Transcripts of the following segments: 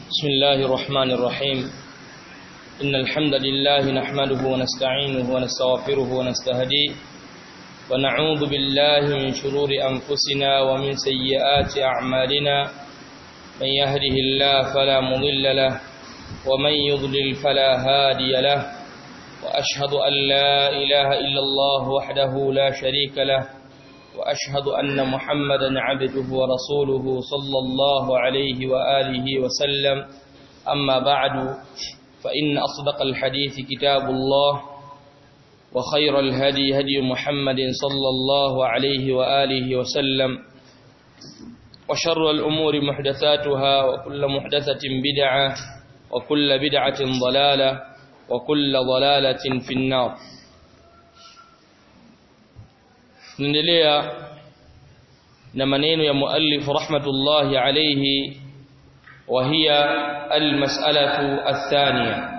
بسم الله الرحمن الرحيم إن الحمد لله نحمده ونستعينه ونستغفره ونستهديه ونعوذ بالله من شرور أنفسنا ومن سيئات أعمالنا من يهده الله فلا مضل له ومن يضلل فلا هادي له وأشهد أن لا إله إلا الله وحده لا شريك له وأشهد أن محمدا عبده ورسوله صلى الله عليه وآله وسلم أما بعد فإن أصدق الحديث كتاب الله وخير الهدي هدي محمد صلى الله عليه وآله وسلم وشر الأمور محدثاتها وكل محدثة بدعة وكل بدعة ضلالة وكل ضلالة في النار tunaendelea na maneno ya muallif rahmatullahi alayhi wa hiya almas'alatu athaniya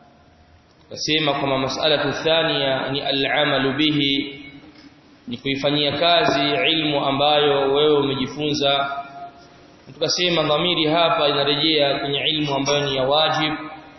nasema kwamba mas'alatu athaniya ni al'amalu bihi ni kuifanyia kazi ilmu ambayo wewe umejifunza tukasema dhamiri hapa inarejea kwenye ilmu ambayo ni ya wajib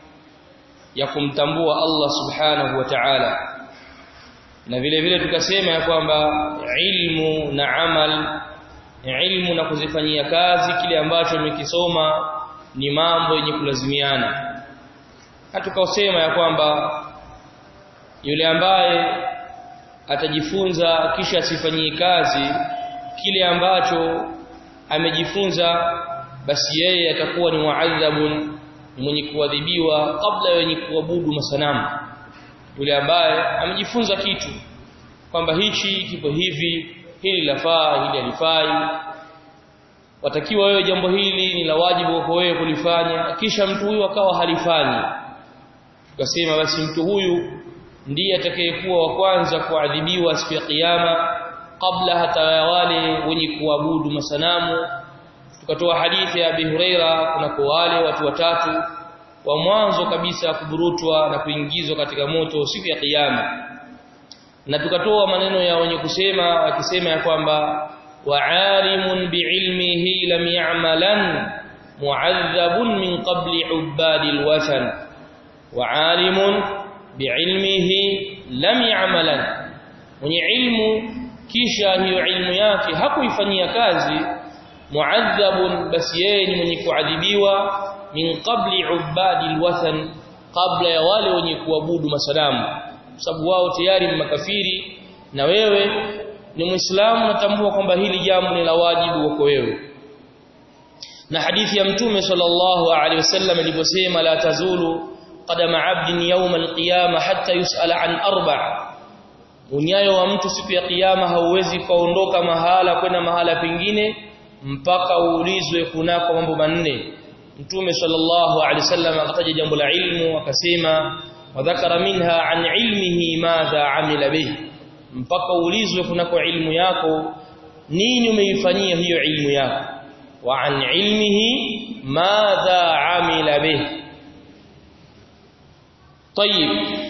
ya kumtambua Allah subhanahu wa ta'ala na vile vile tukasema ya kwamba ilmu na amal ilmu na kuzifanyia kazi kile ambacho umekisoma ni mambo yenye kulazimiana na tukasema ya kwamba yule ambaye atajifunza kisha asifanyie kazi kile ambacho amejifunza basi yeye atakuwa ni muadhabun mwenye kuadhibiwa kabla ya wenye kuabudu masanamu yule ambaye amejifunza kitu kwamba hichi kipo hivi hili lafaa hili halifai watakiwa wewe jambo hili ni la wajibu kwa wewe kulifanya kisha mtu huyu akawa halifanyi tukasema basi mtu huyu ndiye atakayekuwa wa kwanza kuadhibiwa siku ya kiyama kabla hata ya wale wenye kuabudu masanamu tukatoa hadithi ya Abi Huraira kuna kwa wale watu watatu wa mwanzo kabisa kuburutwa na kuingizwa katika moto siku ya kiyama na tukatoa maneno ya wenye kusema wakisema ya kwamba wa'alimun bi'ilmihi lam ya'malan mu'adhabun min qabli ubadil wathan wa'alimun bi'ilmihi lam ya'malan mwenye ilmu kisha hiyo ilmu yake hakuifanyia kazi mu'adhabun basi yeye ni mwenye kuadhibiwa min qabli ubadi alwathan kabla ya wale wenye kuabudu masanamu sababu wao tayari ni makafiri na wewe ni muislamu natambua kwamba hili jambo ni la wajibu wako wewe na hadithi ya mtume sallallahu alaihi wasallam ilivyosema la tazulu qadama abdin yawm alqiyama hatta yusala an arba' unyayo wa mtu siku ya kiyama hauwezi kaondoka mahala kwenda mahala pengine mpaka uulizwe kunako mambo manne Mtume sallallahu alaihi wasallam akataja jambo la ilmu akasema wadhakara minha an ilmihi madha amila bih mpaka ulizwe kunako ilmu yako nini umeifanyia hiyo ilmu yako wa an ilmihi madha amila bih طيب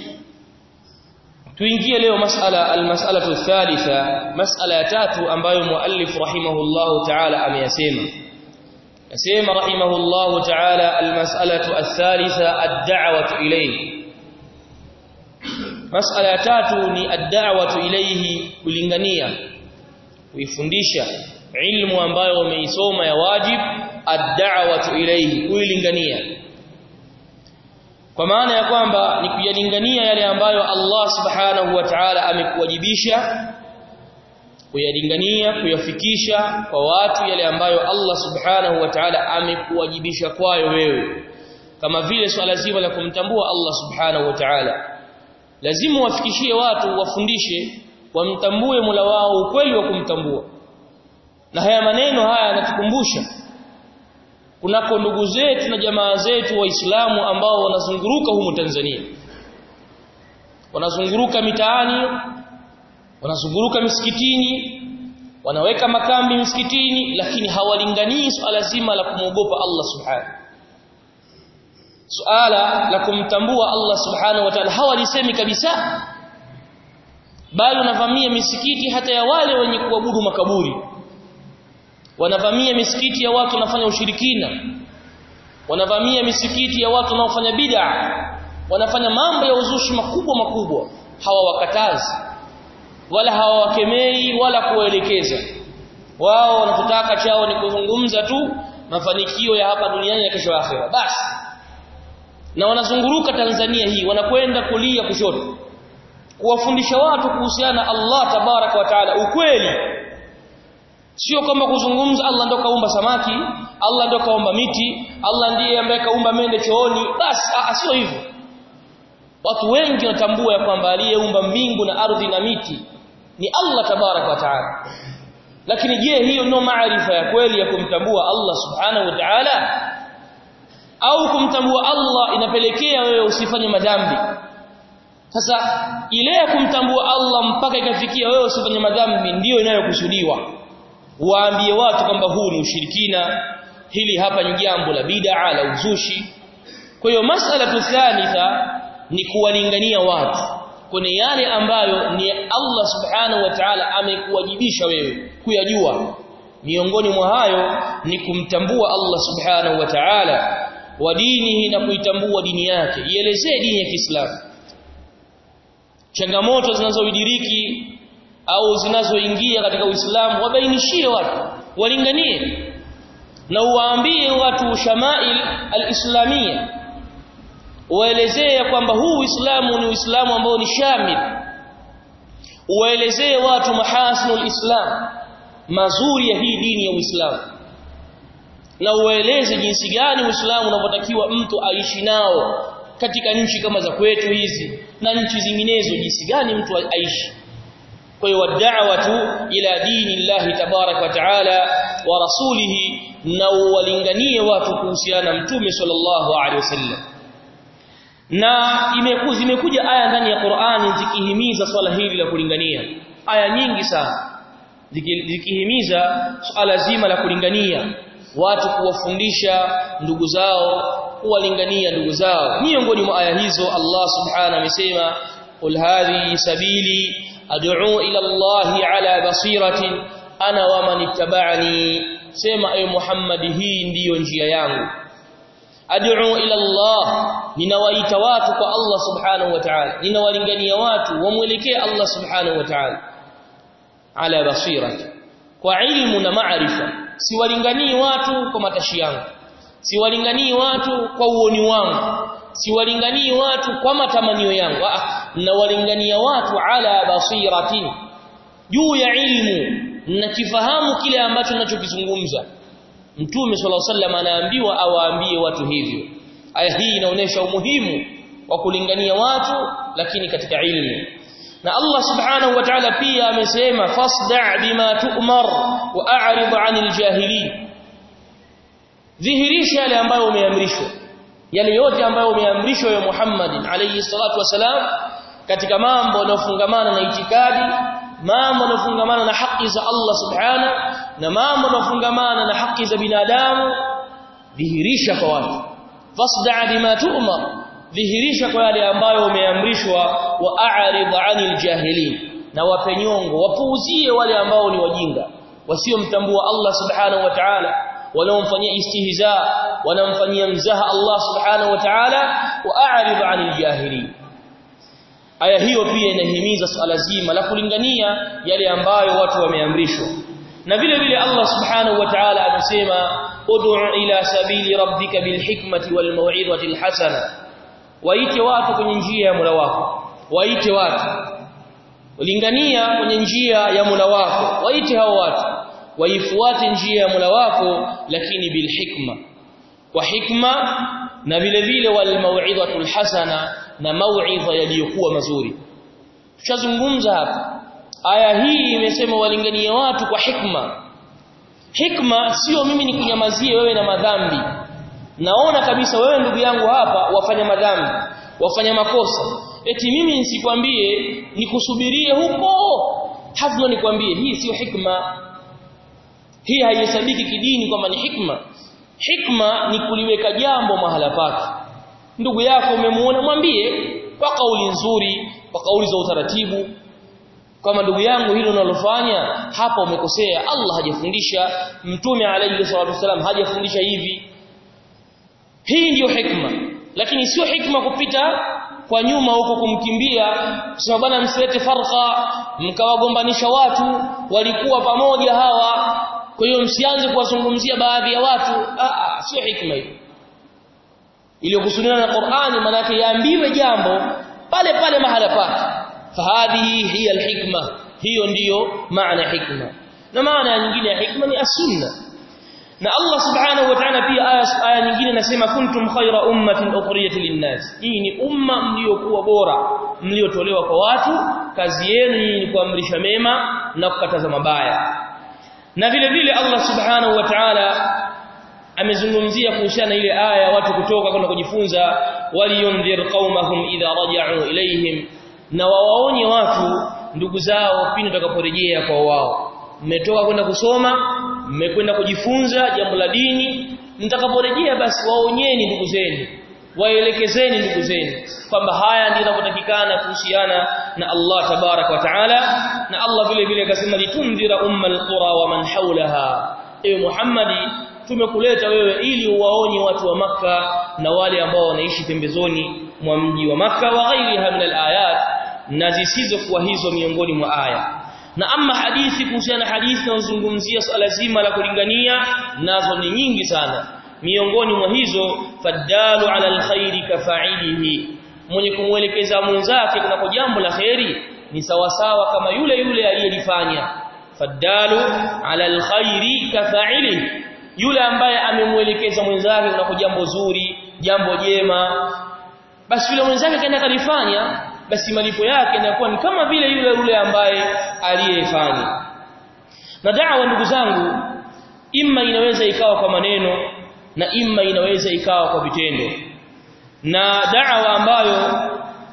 tuingie leo masala almas'alatu thalitha mas'ala ya tatu ambayo muallif rahimahullahu ta'ala ameyasema يسمى رحمه الله تعالى المسألة الثالثة الدعوة إليه مسألة tatu ni الدعوة إليه kulingania kuifundisha ilmu ambayo umeisoma ya wajib ad-da'watu ilayhi kuilingania kwa maana ya kwamba ni kuyalingania yale ambayo Allah subhanahu wa ta'ala amekuwajibisha kuyalingania kuyafikisha kwa watu yale ambayo Allah subhanahu wa ta'ala amekuwajibisha kwayo wewe kama vile swala zima la kumtambua Allah subhanahu wa ta'ala lazima wafikishie watu wafundishe wamtambue Mola wao ukweli wa kumtambua na haya maneno haya yanatukumbusha kunako ndugu zetu na jamaa zetu waislamu ambao wanazunguruka humu Tanzania wanazunguruka mitaani wanazunguruka misikitini wanaweka makambi misikitini lakini hawalinganii swala zima la kumwogopa Allah subhanahu suala la kumtambua Allah subhanahu wa ta'ala hawalisemi kabisa bali wanavamia misikiti hata ya wale wenye kuabudu makaburi wanavamia misikiti ya watu wanafanya ushirikina wanavamia misikiti ya watu wanaofanya bid'a wanafanya mambo ya uzushi makubwa makubwa hawawakatazi wala hawawakemei wala kuwaelekeza wao wanachotaka chao ni kuzungumza tu mafanikio ya hapa duniani na kesho akhera basi na wanazunguruka Tanzania hii wanakwenda kulia kushoto kuwafundisha watu kuhusiana Allah tabaraka wa taala ukweli sio kwamba kuzungumza Allah ndo kaumba samaki Allah ndo kaumba miti Allah ndiye ambaye kaumba mende chooni basi sio hivyo watu wengi wanatambua ya kwamba aliyeumba mbingu na ardhi na miti ni Allah tabaraka wa taala lakini je hiyo ndio maarifa ya kweli ya kumtambua Allah subhanahu wa ta'ala au kumtambua Allah inapelekea wewe usifanye madhambi sasa ile ya kumtambua Allah mpaka ikafikia wewe usifanye madhambi ndiyo inayokusudiwa waambie watu kwamba huu ni ushirikina hili hapa ni jambo la bid'a la uzushi kwa hiyo masala thalitha ni kuwalingania watu kwenye yale ambayo ni Allah subhanahu wa ta'ala amekuwajibisha wewe kuyajua miongoni mwa hayo ni kumtambua Allah subhanahu wa ta'ala wa dinihi na kuitambua dini yake ielezee dini ya Kiislamu changamoto zinazoidiriki au zinazoingia katika Uislamu wabainishie watu walinganie na uwaambie watu shamail alislamia waelezee kwamba huu Uislamu ni Uislamu ambao ni shamil uwaelezee watu mahasinul islam mazuri ya hii dini ya Uislamu na uwaeleze jinsi gani Uislamu unavyotakiwa mtu aishi nao katika nchi kama za kwetu hizi na nchi zinginezo jinsi gani mtu aishi kwa hiyo wad'awatu ila dini Allah tabarak wa taala wa rasulihi na uwalinganie watu kuhusiana mtume sallallahu alaihi wasallam na imekuja zimekuja aya ndani ya Qur'ani zikihimiza swala hili la kulingania aya nyingi sana zikihimiza swala zima la kulingania watu kuwafundisha ndugu zao kuwalingania ndugu zao miongoni mwa aya hizo Allah subhanahu amesema qul hadhi sabili ad'u ila Allah ala basiratin ana wa man ittaba'ani sema ay Muhammad hii ndiyo njia yangu ad'u ila Allah ninawaita watu kwa Allah subhanahu wa ta'ala ninawalingania watu wamwelekee Allah subhanahu wa ta'ala ala basirati kwa ilmu na maarifa siwalinganii watu kwa matashi yangu siwalinganii watu kwa uoni wangu siwalinganii watu kwa matamanio yangu nawalingania watu ala basiratin juu ya ilmu nakifahamu kile ambacho ninachokizungumza Mtume صلى الله عليه وسلم anaambiwa awaambie watu hivyo. Aya hii inaonyesha umuhimu wa kulingania watu lakini katika ilmu. Na Allah Subhanahu wa Ta'ala pia amesema fasda' bima tu'mar wa a'rid 'anil jahilin. Dhihirisha yale ambayo umeamrishwa. Yale yote ambayo umeamrishwa ya Muhammadin alayhi salatu wasalam katika mambo yanayofungamana na itikadi mambo yanayofungamana na haki za Allah subhana na mambo yanayofungamana na haki za binadamu dhihirisha kwa watu fasda' bima tu'mar dhihirisha kwa yale ambayo umeamrishwa wa a'rid 'anil jahilin na wapenyongo wapuuzie wale ambao ni wajinga wasiomtambua Allah subhanahu wa ta'ala wanaomfanyia istihza wanamfanyia mzaha Allah subhanahu wa ta'ala wa a'rid 'anil jahilin aya hiyo pia inahimiza swala zima la kulingania yale ambayo watu wameamrishwa na vile vile Allah subhanahu wa ta'ala amesema ud'u ila sabili rabbika bilhikmati wal maw'izati alhasana waite watu kwenye njia ya Mola wako waite watu lingania kwenye njia ya Mola wako waite hao watu waifuate njia ya Mola wako lakini bilhikma kwa hikma na vile vile wal maw'izatu alhasana na mauidha yaliyokuwa mazuri tushazungumza hapa aya hii imesema walinganie watu kwa hikma hikma sio mimi nikunyamazie wewe na madhambi naona kabisa wewe ndugu yangu hapa wafanya madhambi wafanya makosa eti mimi nisikwambie nikusubirie huko hafla nikwambie hii sio hikma hii haihesabiki kidini kwamba ni hikma hikma ni kuliweka jambo mahala pake ndugu yako umemuona mwambie kwa kauli nzuri kwa kauli za utaratibu kama ndugu yangu hilo unalofanya hapa umekosea Allah hajafundisha mtume alayhi salatu wasallam hajafundisha hivi hii ndiyo hikma lakini sio hikma kupita kwa nyuma huko kumkimbia kusema bwana msilete farqa mkawagombanisha watu walikuwa pamoja hawa kwa hiyo msianze kuwazungumzia baadhi ya watu ah sio hikma hiyo iliyokusudiwa na Qur'ani maana yake yaambiwe jambo pale pale mahala pake fahadhihi hiya alhikma hiyo ndiyo maana hikma na maana nyingine ya hikma ni as-sunna na Allah subhanahu wa ta'ala pia aya aya nyingine nasema kuntum khayra ummatin ukhrijat lin-nas hii ni umma mliokuwa bora mliotolewa kwa watu kazi yenu ni kuamrisha mema na kukataza mabaya na vile vile Allah subhanahu wa ta'ala amezungumzia kuhusiana na ile aya watu kutoka kwenda kujifunza waliyundhir qaumahum idha raja'u ilayhim na wawaonye watu ndugu zao pindi watakaporejea kwa wao mmetoka kwenda kusoma mmekwenda kujifunza jambo la dini mtakaporejea basi waonyeni ndugu zenu waelekezeni ndugu zenu kwamba haya ndio yanavyotakikana kuhusiana na Allah tabarak wa taala na Allah vile vile akasema litundhira ummal qura wa man hawlaha ewe Muhammadi tumekuleta wewe ili uwaonye watu wa maka na wale ambao wanaishi pembezoni mwa mji wa maka wa ghairiha min alayat na zisizokuwa hizo miongoni mwa aya na ama hadithi kuhusiana na hadithi inayozungumzia swala zima la kulingania nazo ni nyingi sana miongoni mwa hizo fadalu ala alkhairi kafa'ilihi mwenye kumwelekeza mwenzake kunako jambo la khairi ni sawasawa kama yule yule aliyelifanya fadalu ala alkhairi kafa'ilihi yule ambaye amemwelekeza mwenzake kunako jambo zuri jambo jema basi yule mwenzake kaenda kalifanya basi malipo yake yanakuwa ni kama vile yule yule ambaye aliyefanya na da'wa ndugu zangu imma inaweza ikawa kwa maneno na imma inaweza ikawa kwa vitendo na da'wa ambayo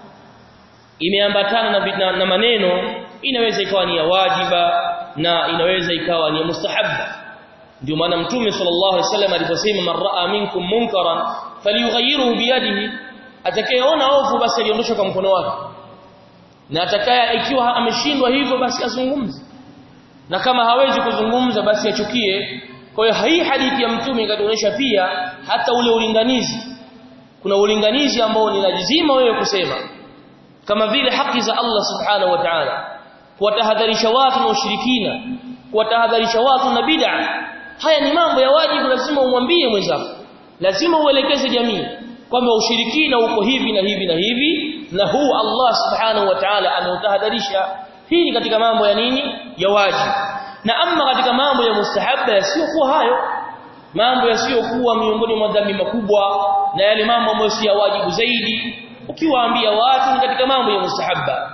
imeambatana na, na, na maneno inaweza ikawa ni ya wajiba na inaweza ikawa ni ya mustahabba ndio maana mtume sallallahu alaihi wasallam aliposema man raa minkum munkaran falyughayyirhu biyadihi atakayeona ovu basi aliondosha kwa mkono wake na atakaye ikiwa ameshindwa hivyo basi azungumze na kama hawezi kuzungumza basi achukie kwa hiyo hii hadithi ya mtume ikatuonyesha pia hata ule ulinganizi kuna ulinganizi ambao ni lazima wewe kusema kama vile haki za Allah subhanahu wa ta'ala kuwatahadharisha watu na ushirikina kuwatahadharisha watu na bid'a haya ni mambo ya wajibu lazima umwambie mwenzako lazima uelekeze jamii kwamba ushirikina uko hivi na hivi na hivi na huu Allah subhanahu wa ta'ala ameutahadharisha hii ni katika mambo ya nini ya wajibu na amma katika mambo ya mustahabba yasiyokuwa hayo mambo yasiyokuwa miongoni mwa dhambi makubwa na yale mambo ambayo si ya wajibu zaidi ukiwaambia watu ni katika mambo ya mustahabba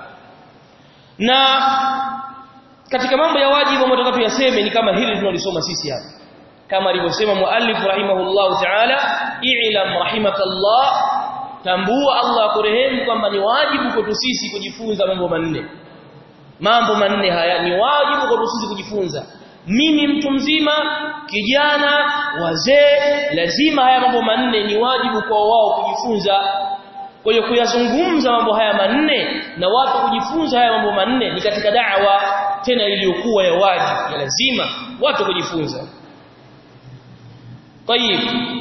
na katika mambo ya wajibu ambayo tunataka tuyaseme ni kama hili tunalisoma sisi hapa kama alivyosema muallif rahimahullah ta'ala i'lam rahimakallah tambua Allah akurehemu kwamba ni wajibu kwetu sisi kujifunza mambo manne mambo manne haya ni wajibu kwetu sisi kujifunza mimi mtu mzima kijana wazee lazima haya mambo manne ni wajibu kwa wao kujifunza kwa hiyo kuyazungumza mambo haya manne na watu kujifunza haya mambo manne ni katika da'wa tena iliyokuwa ya wajibu ya lazima watu kujifunza Tayib.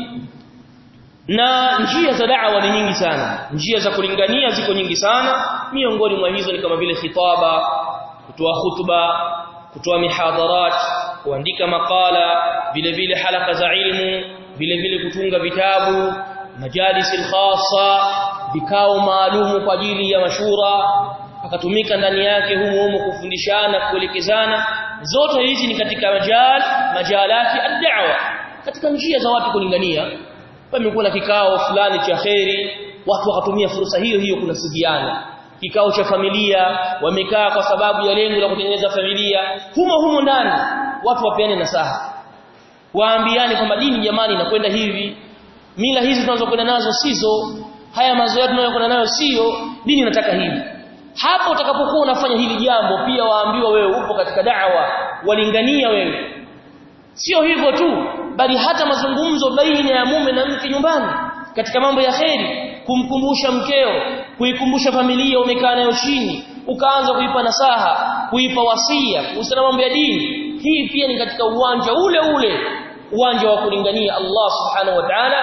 Na njia za da'wa ni nyingi sana. Njia za kulingania ziko nyingi sana. Miongoni mwa hizo ni kama vile khitaba, kutoa hutuba, kutoa mihadharat, kuandika makala, vile vile halaka za ilmu, vile vile kutunga vitabu, majalisil khassa, vikao maalumu kwa ajili ya mashura, akatumika ndani yake humu humu kufundishana, kuelekezana. Zote hizi ni katika majal, majalati ad-da'wa katika njia za watu kulingania pamekuwa na kikao fulani cha kheri watu wakatumia fursa hiyo hiyo kunasidiana kikao cha familia wamekaa kwa sababu ya lengo la kutengeneza familia humo humo ndani watu wapeane nasaha waambiane kwamba dini jamani inakwenda hivi mila hizi tunazokwenda nazo sizo haya mazoea tunayokwenda nayo sio dini inataka hivi hapo utakapokuwa unafanya hili jambo pia waambiwa wewe upo katika da'wa walingania wewe sio hivyo tu bali hata mazungumzo baina ya mume na mke nyumbani katika mambo ya kheri kumkumbusha mkeo kuikumbusha familia umekaa nayo chini ukaanza kuipa nasaha kuipa wasia kuhusiana mambo ya dini hii pia ni katika uwanja ule ule uwanja wa kulingania Allah subhanahu wa ta'ala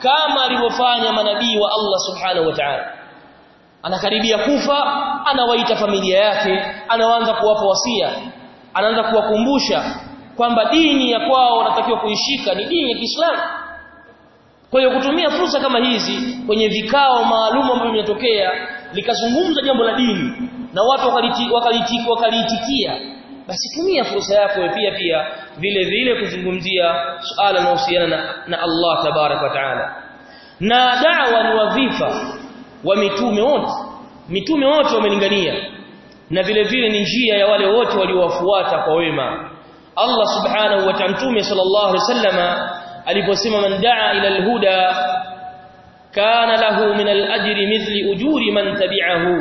kama alivyofanya manabii wa Allah subhanahu wa ta'ala anakaribia kufa anawaita familia yake anaanza kuwapa wasia anaanza kuwakumbusha kwamba dini ya kwao wanatakiwa kuishika ni dini ya Kiislamu kwa hiyo kutumia fursa kama hizi kwenye vikao maalum ambavyo vinatokea likazungumza jambo la dini na watu wakaliitikia wakaliti, wakaliti, basi tumia fursa yako pia pia vile vile kuzungumzia suala linalohusiana na, na Allah tabarak wa taala na da'wa ni wadhifa wa mitume wote mitume wote wamelingania na vile vile ni njia ya wale wote waliowafuata kwa wema Allah subhanahu wa ta'ala mtume sallallahu alaihi wasallama aliposema man daa ila alhuda kana lahu min alajri mithli ujuri man tabi'ahu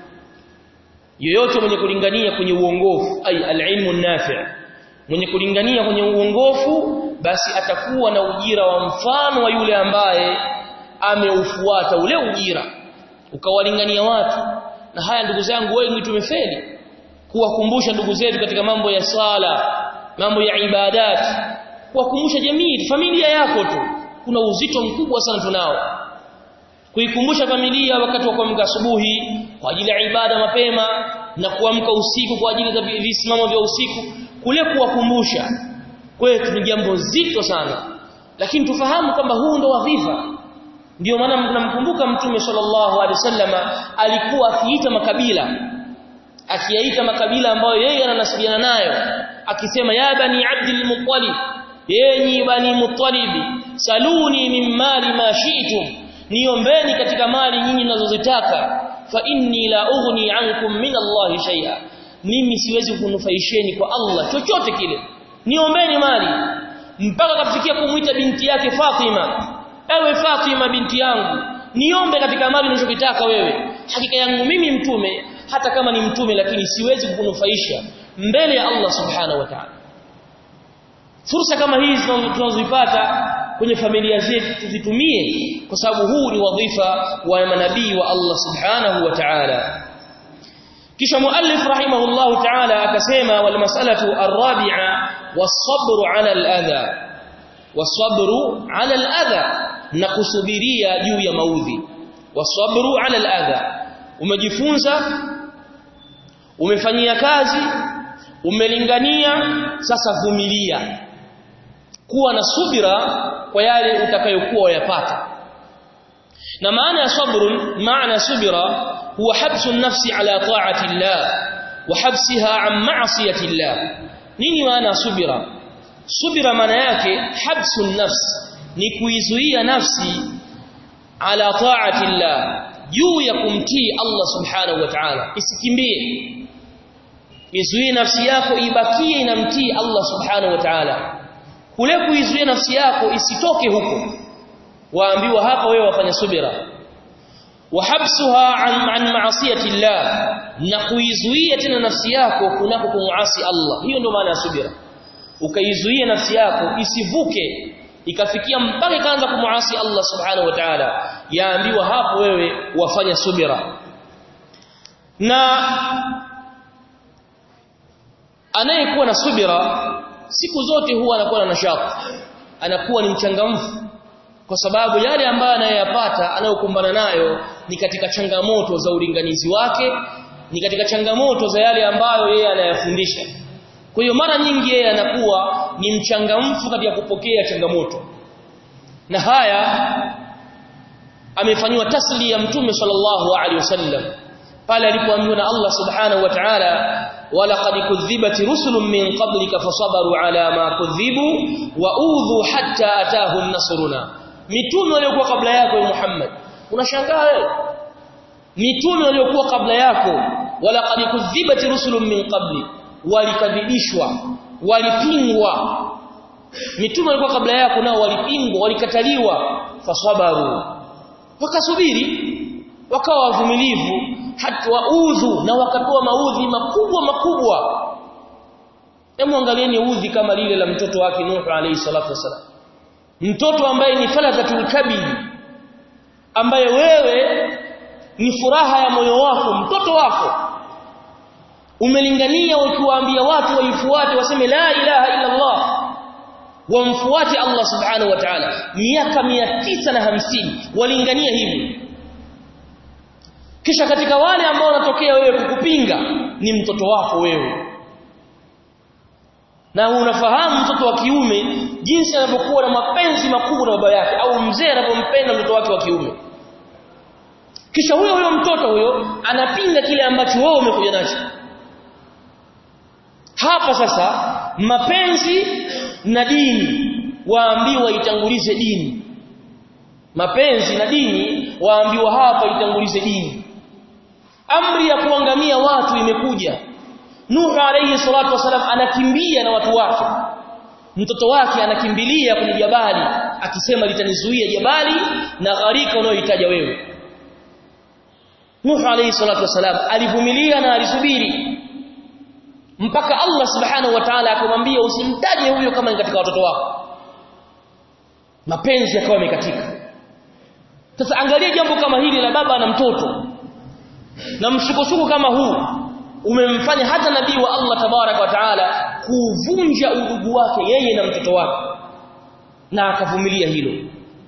yoyote mwenye kulingania kwenye uongofu ai alilmu nafi' mwenye kulingania kwenye uongofu basi atakuwa na ujira wa mfano wa yule ambaye ameufuata ule ujira ukawalingania watu na haya ndugu zangu wengi tumefeli kuwakumbusha ndugu zetu katika mambo ya sala mambo ya ibadat kuwakumbusha jamii familia yako tu kuna uzito mkubwa sana tunao kuikumbusha familia wakati wa kuamka asubuhi kwa ajili ya ibada mapema na kuamka usiku kwa ajili ya visimamo vya usiku kule kuwakumbusha kwetu ni jambo zito sana lakini tufahamu kwamba huu ndo wadhifa ndio maana tunamkumbuka mtume sallallahu alaihi wasallama alikuwa akiita makabila akiyaita makabila ambayo yeye ananasibiana nayo akisema ya bani abdul muttalib yenyi bani muttalibi saluni min mali ma shi'tum niombeni katika mali nyinyi mnazozitaka fa inni la ughni ankum min Allah shay'a mimi siwezi kunufaisheni kwa Allah chochote kile niombeni mali mpaka kafikia kumuita binti yake Fatima ewe Fatima binti yangu niombe katika mali unachokitaka wewe hakika yangu mimi mtume hata kama ni mtume lakini siwezi kukunufaisha mbele ya Allah subhanahu wa ta'ala fursa kama hizi tunazozipata kwenye familia zetu tuzitumie kwa sababu huu ni wadhifa wa manabii wa Allah subhanahu wa ta'ala kisha muallif rahimahullah ta'ala akasema wal mas'alatu ar-rabi'a was-sabru 'ala al-adha was-sabru 'ala al-adha na kusubiria juu ya maudhi was-sabru 'ala al-adha umejifunza umefanyia kazi umelingania sasa vumilia kuwa na subira kwa yale utakayokuwa yapata na maana ya sabrun maana subira huwa habsu nafsi ala ta'ati Allah wa habsiha an ma'siyati Allah nini maana subira subira maana yake habsu nafsi ni kuizuia nafsi ala ta'ati Allah juu ya kumtii Allah subhanahu wa ta'ala isikimbie izuie nafsi yako ibakie inamtii Allah subhanahu wa ta'ala kule kuizuia nafsi yako isitoke huko waambiwa hapa wewe wafanya subira wahabsuha an, an ma'asiyati Allah na kuizuia tena nafsi yako kunako kumuasi Allah hiyo ndio maana ya subira ukaizuia nafsi yako isivuke ikafikia mpaka ikaanza kumuasi Allah subhanahu wa ta'ala yaambiwa hapo wewe wafanya subira na anayekuwa na subira siku zote huwa anakuwa na nashati anakuwa ni mchangamfu kwa sababu yale ambayo anayoyapata anayokumbana nayo ni katika changamoto za ulinganizi wake ni katika changamoto za yale ambayo yeye anayafundisha kwa hiyo mara nyingi yeye anakuwa ni mchangamfu katika kupokea changamoto na haya amefanywa tasli ya mtume sallallahu alaihi wasallam pale alipoambiwa na Allah subhanahu wa ta'ala ولقد كذبت رسل من قبلك فصبروا على ما كذبوا واوذوا حتى اتاهم نصرنا mitume waliokuwa kabla yako Muhammad unashangaa wewe mitume waliokuwa kabla yako walaqad kudhibat rusulun min qabli walikadhibishwa walipingwa mitume walikuwa kabla yako nao walipingwa walikataliwa fasabaru wakasubiri wakawa wavumilivu hata waudhu na wakatoa maudhi makubwa makubwa hebu angalieni udhi kama lile la mtoto wake Nuh alayhi salatu wasalam mtoto ambaye ni falakatul kabid ambaye wewe ni furaha ya moyo wako mtoto wako umelingania ukiwaambia watu waifuate waseme la ilaha illa Allah wamfuate Allah subhanahu wa ta'ala miaka tisa na hamsini walingania hivi kisha katika wale ambao wanatokea wewe kukupinga ni mtoto wako wewe na unafahamu mtoto wa kiume jinsi anavyokuwa na mapenzi makubwa na baba yake au mzee anavyompenda mtoto wake wa kiume kisha huyo huyo mtoto huyo anapinga kile ambacho wewe umekuja nacho hapa sasa mapenzi na dini waambiwa itangulize dini mapenzi na dini waambiwa hapa itangulize dini amri ya kuangamia watu imekuja Nuh alayhi salatu wasalam anakimbia na watu wake mtoto wake anakimbilia kwenye jabali akisema litanizuia jabali na gharika unayohitaja wewe Nuh alayhi salatu wasalam alivumilia na alisubiri mpaka Allah subhanahu wa ta'ala akamwambia usimtaje huyo kama ni katika watoto wako mapenzi yakawa yamekatika sasa angalia jambo kama hili la baba na mtoto na msukosuko kama huu umemfanya hata nabii wa Allah tabarak wa taala kuvunja udugu wake yeye na mtoto wake na akavumilia hilo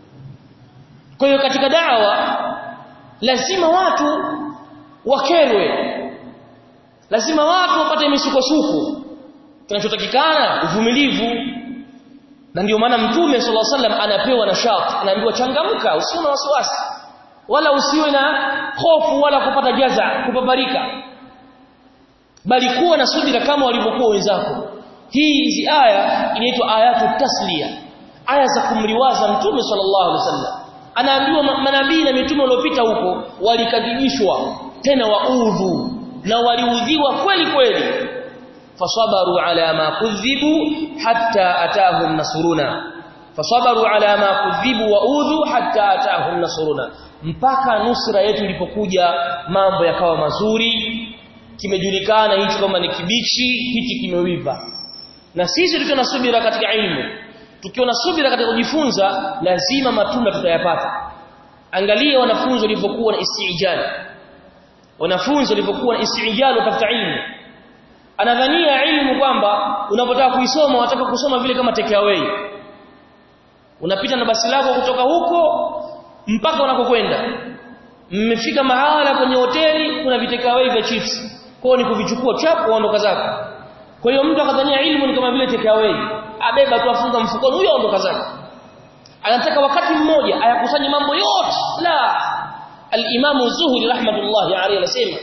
kwa hiyo katika dawa lazima watu wakerwe lazima watu wapate misukosuko kinachotakikana uvumilivu na ndio maana mtume sallallahu alaihi wasallam anapewa nashati anaambiwa changamka usiwe na wasiwasi wala usiwe na hofu wala kupata jaza kubabarika bali kuwa na subira kama walivyokuwa wenzako hii hizi aya inaitwa ayatu tasliya aya za kumliwaza mtume sallallahu alaihi wasallam anaambiwa manabii na mitume waliopita huko walikadhibishwa tena waudhu na waliudhiwa kweli kweli fasabaru ala ma kudhibu hatta atahum nasruna fasabaru ala ma kudhibu waudhu hatta atahum nasruna mpaka nusra yetu ilipokuja mambo yakawa mazuri kimejulikana hicho kama ni kibichi hiki kimewiva na sisi tukiwa na subira katika ilmu tukiwa na subira katika kujifunza lazima matunda tutayapata angalia wanafunzi walivyokuwa na istijali wanafunzi walivyokuwa na istijali watafuta ilmu anadhania ilmu kwamba unapotaka kuisoma unataka kusoma vile kama take away unapita na basi lako kutoka huko mpaka unakokwenda mmefika mahala kwenye hoteli kuna vitekawei vya chips kwao ni kuvichukua chapu uondoka zako kwa hiyo mtu akadhania ilmu ni kama vile takeaway abeba tu afunga mfukoni huyo aondoka zake anataka wakati mmoja ayakusanye mambo yote la al-Imam Az-Zuhri rahmatullahi alayhi anasema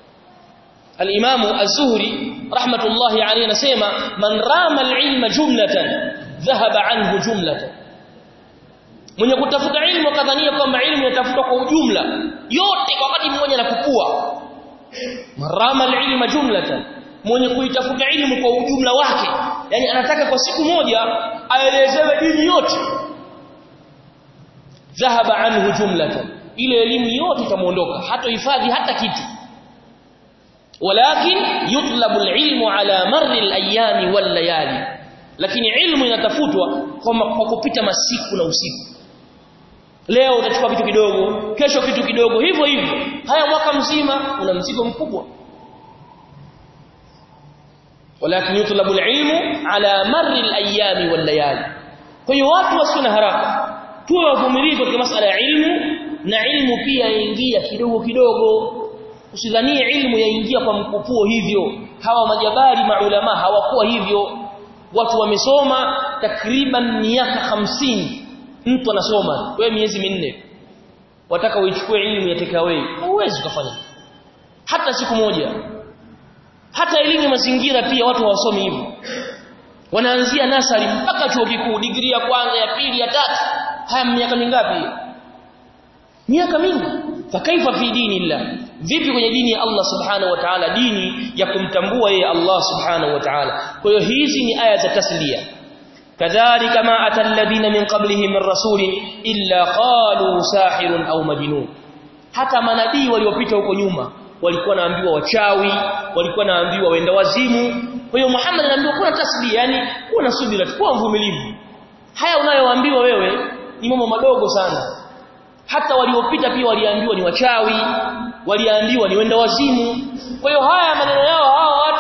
al-Imam Az-Zuhri rahmatullahi alayhi anasema man rama al-ilma jumlatan dhahaba anhu jumlatan mwenye kutafuta ilmu akadhania kwamba ilmu inatafutwa kwa ujumla yote kwa wakati mmoja na kukua marama alilma jumlatan mwenye kuitafuta ilmu kwa ujumla wake yani anataka kwa siku moja aelezewe dini yote dhahaba anhu jumlatan ile elimu yote itamuondoka hata hifadhi hata kitu walakin yutlabu alilmu ala marri alayami wal layali lakini ilmu inatafutwa kwa kupita masiku na usiku leo utachukua kitu kidogo kesho kitu kidogo hivyo hivyo haya mwaka mzima una mzigo mkubwa walakin yutlabu alilmu ala marri alayami wal layali kwa hiyo watu wasio na haraka tuwe wavumilivu katika masala ya ilmu na ilmu pia yaingia kidogo kidogo usidhanie ilmu yaingia kwa mkupuo hivyo hawa majabari maulama hawakuwa hivyo watu wamesoma takriban miaka hamsini mtu anasoma wewe miezi minne wataka uichukue elimu ya takeaway huwezi kufanya hata siku moja hata elimu ya mazingira pia watu hawasomi hivyo wanaanzia nasari mpaka chuo kikuu degree ya kwanza ya pili ya tatu haya miaka mingapi miaka mingi fakaifa fi dinillah vipi kwenye dini ya Allah subhanahu wa ta'ala dini ya kumtambua yeye Allah subhanahu wa ta'ala kwa hiyo hizi ni aya za taslia كذلك ما أتى الذين من قبله من رسول إلا قالوا ساحر أو مجنون hata manabii waliopita huko nyuma walikuwa naambiwa wachawi walikuwa naambiwa wenda wazimu kwa hiyo Muhammad anaambiwa kuna tasbih yani kuna subira kuwa mvumilivu haya unayoambiwa wewe ni mambo madogo sana hata waliopita pia waliambiwa ni wachawi waliambiwa ni wenda wazimu kwa hiyo haya maneno yao hawa watu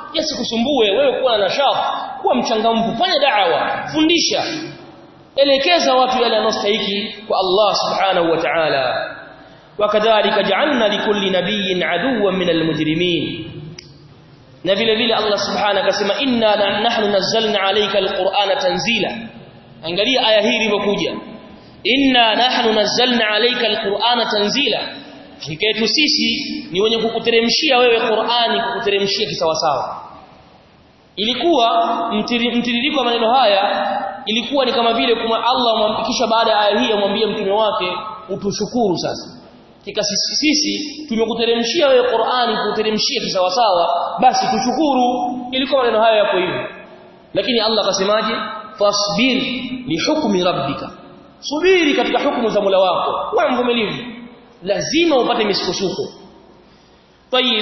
yasikusumbue wewe kuwa na nashaf kuwa mchangamfu fanya da'wa fundisha elekeza watu yale yanostahili kwa Allah subhanahu wa ta'ala wakadhalika ja'alna likulli nabiyyin aduwwan minal mujrimin na vile vile Allah subhanahu akasema inna nahnu nazzalna alayka alqur'ana tanzila angalia aya hii ilivyokuja inna nahnu nazzalna alayka alqur'ana tanzila hakika yetu sisi ni wenye kukuteremshia wewe Qur'ani kukuteremshia kisawasawa ilikuwa mtiririko wa maneno haya ilikuwa ni kama vile kuma Allah kisha baada ya aya hii amwambie mtume wake utushukuru sasa kika sisi, sisi tumekuteremshia wewe Qur'ani kukuteremshia kisawasawa basi tushukuru ilikuwa maneno haya yapo hivyo lakini Allah akasemaje fasbir li hukmi rabbika subiri katika hukumu za Mola wako wewe mvumilivu lazima upate misukosuko tayib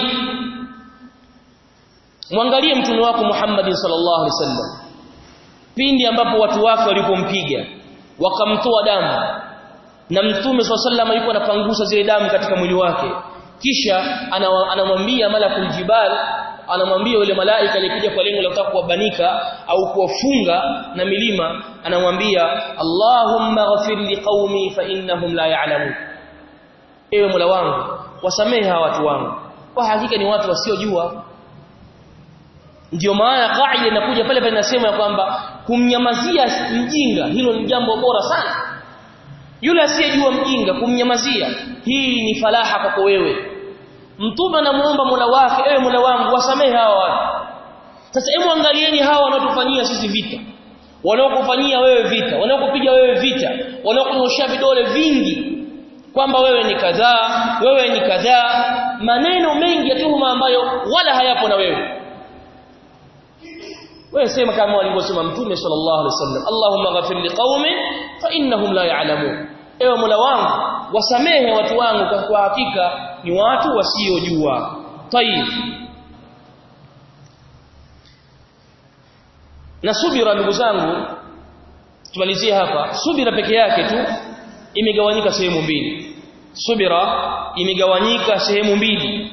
mwangalie mtume wako Muhammad sallallahu alaihi wasallam pindi ambapo watu wake walipompiga wakamtoa damu na mtume sallallahu yuko anapangusa zile damu katika mwili wake kisha anamwambia malakul jibal anamwambia yule malaika aliyekuja kwa lengo la kutaka kuwabanika au kuwafunga na milima anamwambia Allahumma ghafir liqaumi fa innahum la ya'lamun ewe Mola wangu wasamehe hawa watu wangu kwa hakika ni watu wasiojua ndio maana kaida inakuja pale pale inasema ya kwamba kumnyamazia mjinga hilo ni jambo bora sana yule asiyejua mjinga kumnyamazia hii ni falaha kwako wewe mtume anamuomba Mola wake ewe Mola wangu wasamehe hawa watu sasa hebu angalieni hawa wanaotufanyia sisi vita wanaokufanyia wewe vita wanaokupiga wewe vita wanaokunyoshia vidole vingi kwamba wewe ni kadhaa wewe ni kadhaa maneno mengi ya tuhuma ambayo wala hayapo na wewe wewe sema kama walivyosema mtume sallallahu alaihi wasallam Allahumma ghafir liqaumi fa innahum la ya'lamun ewe Mola wangu wasamehe watu wangu kwa hakika ni watu wasiojua tayib na subira ndugu zangu tumalizie hapa subira peke yake tu imegawanyika sehemu mbili subira imegawanyika sehemu mbili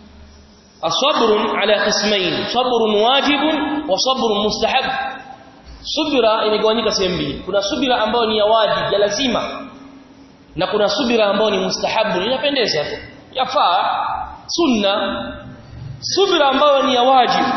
asabrun ala qismain sabrun wajibun wa sabrun mustahab subira imegawanyika sehemu mbili kuna subira ambayo ni ya wajibu ya lazima na kuna subira ambayo ni mustahabu inapendeza tu yafaa sunna subira ambayo ni ya wajibu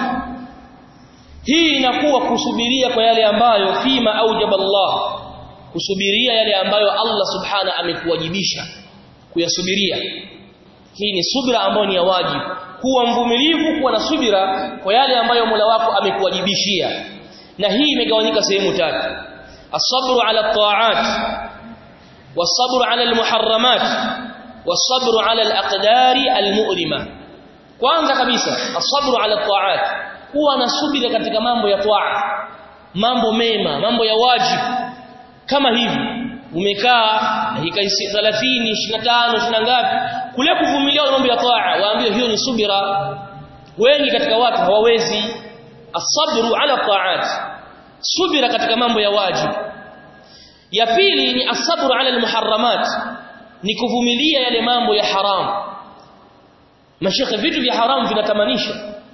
hii inakuwa kusubiria kwa yale ambayo fima aujaba Allah kusubiria yale ambayo Allah subhana amekuwajibisha kuyasubiria hii ni subira ambayo ni ya wajibu kuwa mvumilivu kuwa na subira kwa yale ambayo Mola wako amekuwajibishia na hii imegawanyika sehemu tatu as-sabru ala at-ta'at was-sabru ala al-muharramat was-sabru ala al-aqdari al-mu'lima kwanza kabisa as-sabru ala at-ta'at kuwa na subira katika mambo ya taa mambo mema mambo ya wajibu kama hivi umekaa dakika 30 25 20 ngapi kule kuvumilia mambo ya taa waambie hiyo ni subira wengi katika watu hawawezi asabru ala taat subira katika mambo ya wajibu ya pili ni asabru ala almuharramat ni kuvumilia yale mambo ya haram mashekhe vitu vya haram vinatamanisha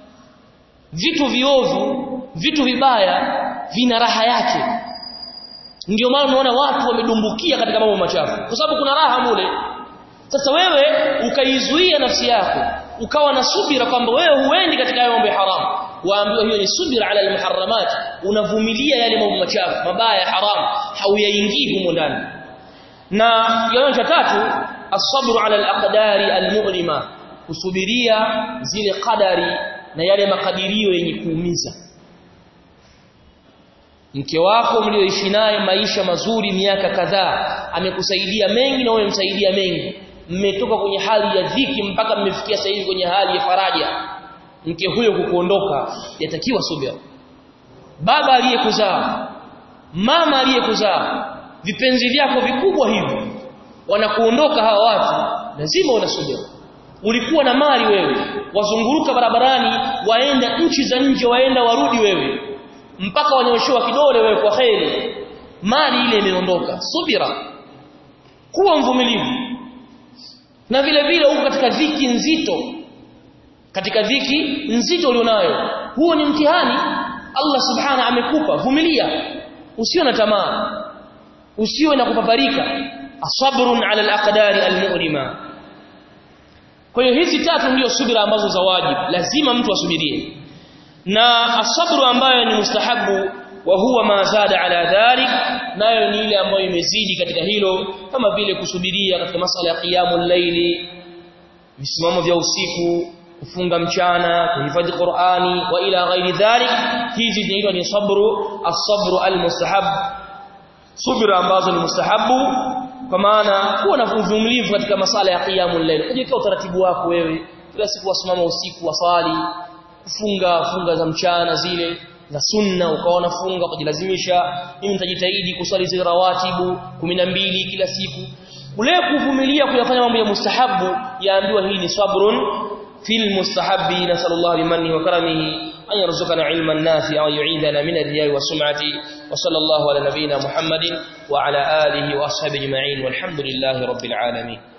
vitu viovu vitu vibaya vina raha yake ndio maana unaona watu wamedumbukia katika mambo machafu kwa sababu kuna raha mule sasa wewe ukaizuia nafsi yako ukawa na subira kwamba wewe huendi katika hayo mambo ya haramu waambiwa hiyo ni subira ala almuharramat unavumilia yale mambo machafu mabaya haram hauyaingii humo ndani na kiwango cha tatu as-sabru ala al-aqdari al-mu'lima kusubiria zile qadari na yale makadirio yenye kuumiza mke wako mlioishi naye maisha mazuri miaka kadhaa amekusaidia mengi na wewe msaidia mengi mmetoka kwenye hali ya dhiki mpaka mmefikia sasa hivi kwenye hali ya faraja mke huyo kukuondoka yatakiwa subira baba aliyekuzaa mama aliyekuzaa vipenzi vyako vikubwa hivyo wanakuondoka hawa watu lazima unasubira ulikuwa na mali wewe wazunguruka barabarani waenda nchi za nje waenda warudi wewe mpaka wanyoshewa kidole wewe kwa kheri mali ile imeondoka subira kuwa mvumilivu na vile vile uko katika dhiki nzito katika dhiki nzito ulionayo huo ni mtihani Allah subhana amekupa vumilia usiwe na tamaa usiwe na kupaparika asabrun ala alaqdari almu'lima kwa hiyo hizi tatu ndio subira ambazo za wajibu lazima mtu asubirie na asabru ambayo ni mustahabu wa huwa ma zada ala dhalik nayo ni ile ambayo imezidi katika hilo kama vile kusubiria katika masala ya qiyamul layli visimamo vya usiku kufunga mchana kuhifadhi Qur'ani wa ila ghairi dhalik hizi zinaitwa ni sabru as-sabru al-mustahab subira ambazo ni mustahabu kwa maana kuwa na uvumilivu katika masala ya qiyamul layl kujiweka utaratibu wako wewe kila siku wasimama usiku wasali kufunga funga za mchana zile za sunna ukaona funga kujilazimisha mimi nitajitahidi kusali zile rawatibu 12 kila siku ule kuvumilia kuyafanya mambo ya mustahabu yaambiwa hii ni sabrun fil mustahabbi nasallallahu bimanni wa karamihi an yarzuqana ilman nafi'a wa yu'idana min ar-riya'i wa sum'ati wa sallallahu ala nabiyyina muhammadin wa ala alihi wa ashabihi ajma'in walhamdulillahi rabbil alamin